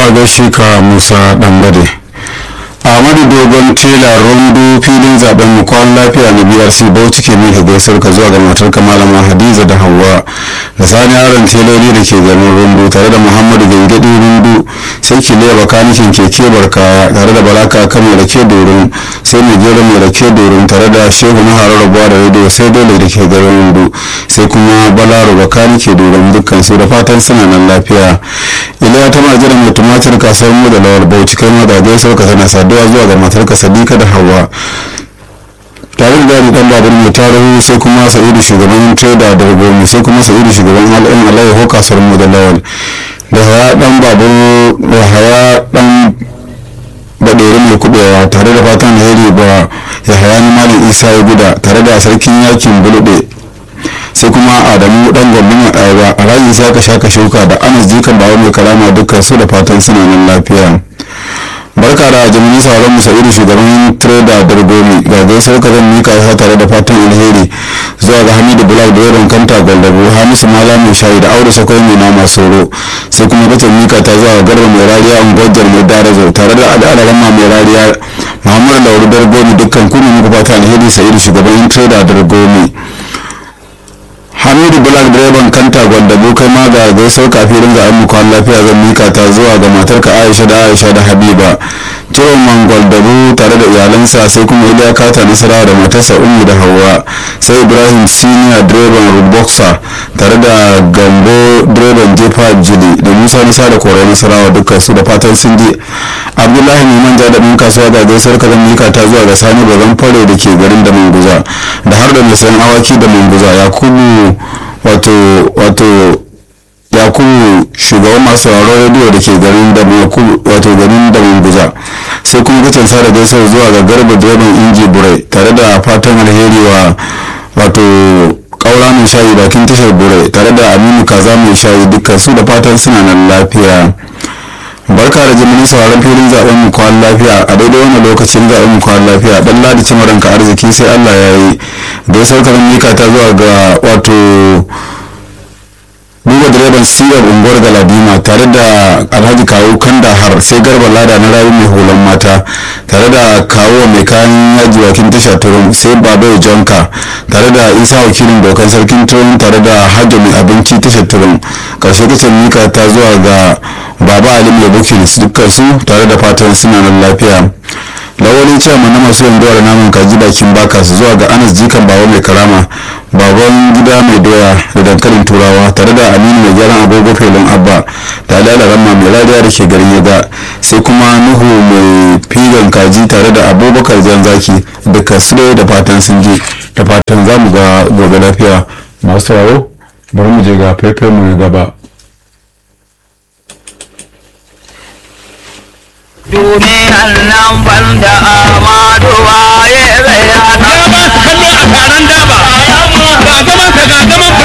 a gaishe ka musa dambade ahmadu dogon tela rundu filin zaben mu kwan lafiya na brc bauchi ke mika gaisar ka zuwa ga matar ka malama hadiza da hawa da sani yaron teloli da ke garin rundu tare da muhammadu gangadi rundu sai ki leba kanikin keke barka tare da balaka kan mai rake dorin sai mai gero mai rake dorin tare da shehu na harar rabuwa da rediyo sai dole da ke garin rundu sai kuma balaro bakani ke dorin dukkan su da fatan suna nan lafiya iliya ta majira mai tumatir kasuwar mu da lawal bauchi kai ma da gaisar ka tana saduwa zuwa ga matarka sadika da hawa tare da gari dan babur mai tarihi sai kuma sa'idu shugaban trader da gomi sai kuma sa'idu shugaban al'in alayyaho kasuwar mu da lawal da haya dan babur da haya dan baɗeri mai kubewa tare da fatan alheri ba ya haya ni malam isa ya guda tare da sarkin yakin bulude sai kuma adamu dan gwamna mai ayaba a rayin sai aka shaka shuka da anas jikan bawa mai kalama dukkan su da fatan suna nan lafiya barka da jami'in sauran mu sa'idu shugaban trader dargomi ga gaisuwar ka zan mika ya tare da fatan alheri zuwa ga hamidu bulak da yaron kanta gwaldabo hamisu mala mai shayi da aure sakwai mai nama soro sai kuma kace mika ta zuwa ga garba mai rariya ungwajar mai darazo tare da al'adaran ma mai rariya muhammadu lauru dargomi dukkan kuma muku fata alheri sa'idu shugaban trader dargomi hamidu black direban kanta gwandabo kai ma ga gaisuwar kafin ga an kwan lafiya zan mika ta zuwa ga matarka aisha da aisha da habiba ciroman gwaldabo tare da iyalansa sai kuma iliya kata nasara da matarsa umu da hawa sai ibrahim senior direban rudboxer tare da gambo direban jefa jili da musa nisa da korai nasarawa dukkan su da fatan sun ji abdullahi mai manja da ɗan kasuwa ga gaisuwar ka zan mika ta zuwa ga sani bazan fare da ke garin da manguza da har da mai sayan awaki da manguza yakubu wato wato yakubu shugaban masu sauraron rediyo da ke garin da wato garin da manguza sai kuma kacin sada gaisuwar zuwa ga garba direban inji burai tare da fatan alheri wa wato kaura mai shayi bakin tashar burai tare da aminu kaza mai shayi dukkan su da fatan suna nan lafiya barka da jimirin sauran filin zaben mu kwan lafiya a daidai wannan lokacin zaben mu kwan lafiya dan ladi cin ranka arziki sai Allah ya yi gaisuwar karan mika ta zuwa ga wato duba direban siyar unguwar galadima tare da alhaji kawo kandahar sai garba lada na rayu mai hulon mata tare da kawo mai kayan yaji wakin tasha turum sai babai jonka tare da isa wakilin dokan sarkin turum tare da hajjo mai abinci tashar turum karshe kacin mika ta zuwa ga baba alim ya bukin dukkan su tare da fatan suna nan lafiya lawali cewa na masu yanzuwa da namun kaji bakin baka su zuwa ga anas jikan bawa mai karama baban gida mai doya da dankalin turawa tare da aminu mai gyaran agogo felin abba da da ramma mai rariya da ke garin yaga sai kuma nuhu mai figan kaji tare da abubakar jan zaki duka su da fatan sun je da fatan za mu ga gobe lafiya masu sauraro bari mu je ga faifai mu na gaba duniyar nan ban da amaduwa ya zai hana. Ya ba su kallo a taron daba. Ga gaban ka ga gaban